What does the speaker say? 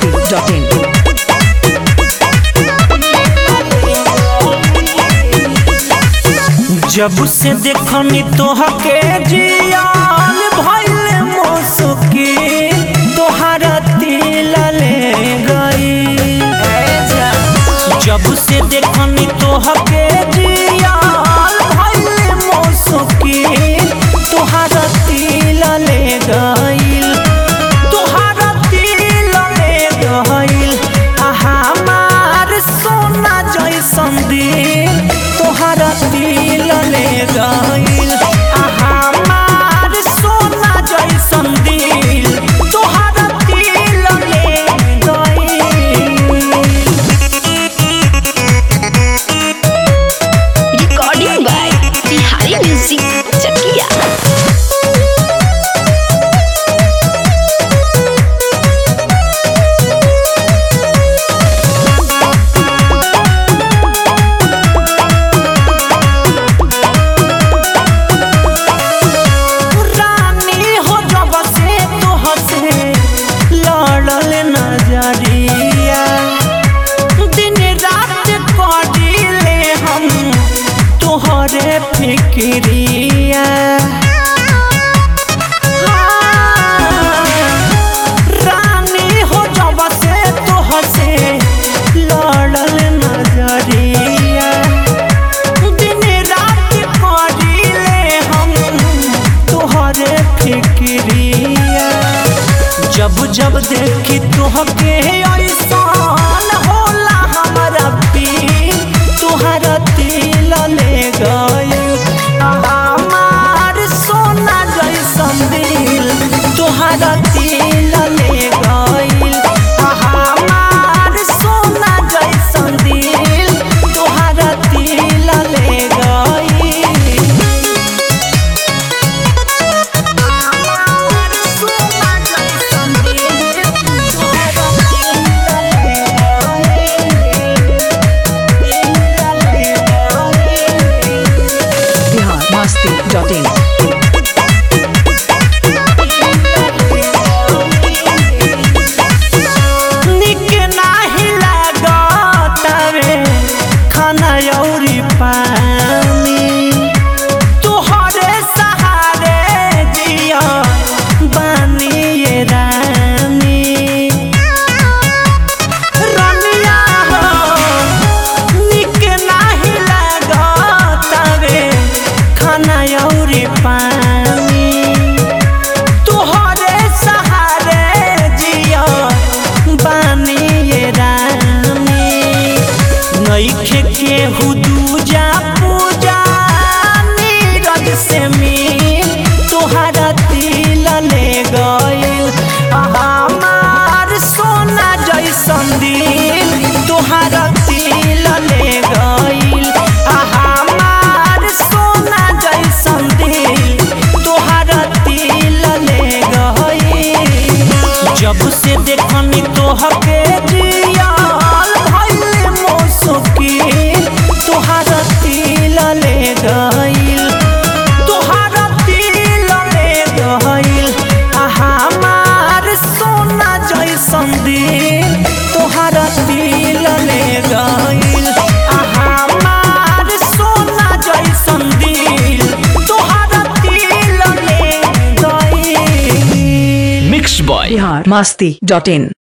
masti.in. जब से देखनी तोहके जियान भइल मुसुकी तोहरा तिल ले गई जब से देखनी तोहके जियान भइल मुसुकी तोहरा तिल ले गईल तोहरा तिल ले गईल आ हमार सोना जैसन दिल तोहरा तिल ले गईल आ हमार सोना जैसन दिल तोहरा तिल ले गईल recording by Bihari Music Chakia. रानी हो जब से तोह से लड़ल नजरिया दिन रात करीले हम तोहरे फिक्रिया रानी हो जब से तोह से लड़ल नजरिया दिन रात करीले हम तोहरे फिक्रिया जब जब देखी तोहके ऐसान होला हमारा पी तोहरा तिल ले गए हमार सोना जैसन दिल तोहरा तिल ले गईल हमार सोना जैसन दिल तोहरा तिल ले गईल Bihar masti.in. निक नाही लागतावे खाना अउरी पानी तोहरे सहारे जिया बानी ये रानी रनिया हो निक नाही लागतावे खाना अउरी पानी तोहरे सहारे जिया बानी ये रानी नईखे के हुदूजा पूजा नीरज से मिल तोहरा तिल ले गईल हमार सोना जैसन दिल तोहरा तिल ले गईल हमार सोना जैसन दिल तोहरा तिल ले गईल जब से देखनी तोहके जियाल भइल मौसुकी तोहरा तिल ले गईल तोहरा तिल ले गईल आ हमार सोना जैसन दिल तोहरा तिल ले गईल आ हमार सोना जैसन दिल तोहरा तिल ले गईल मिक्स बॉय Bihar masti.in.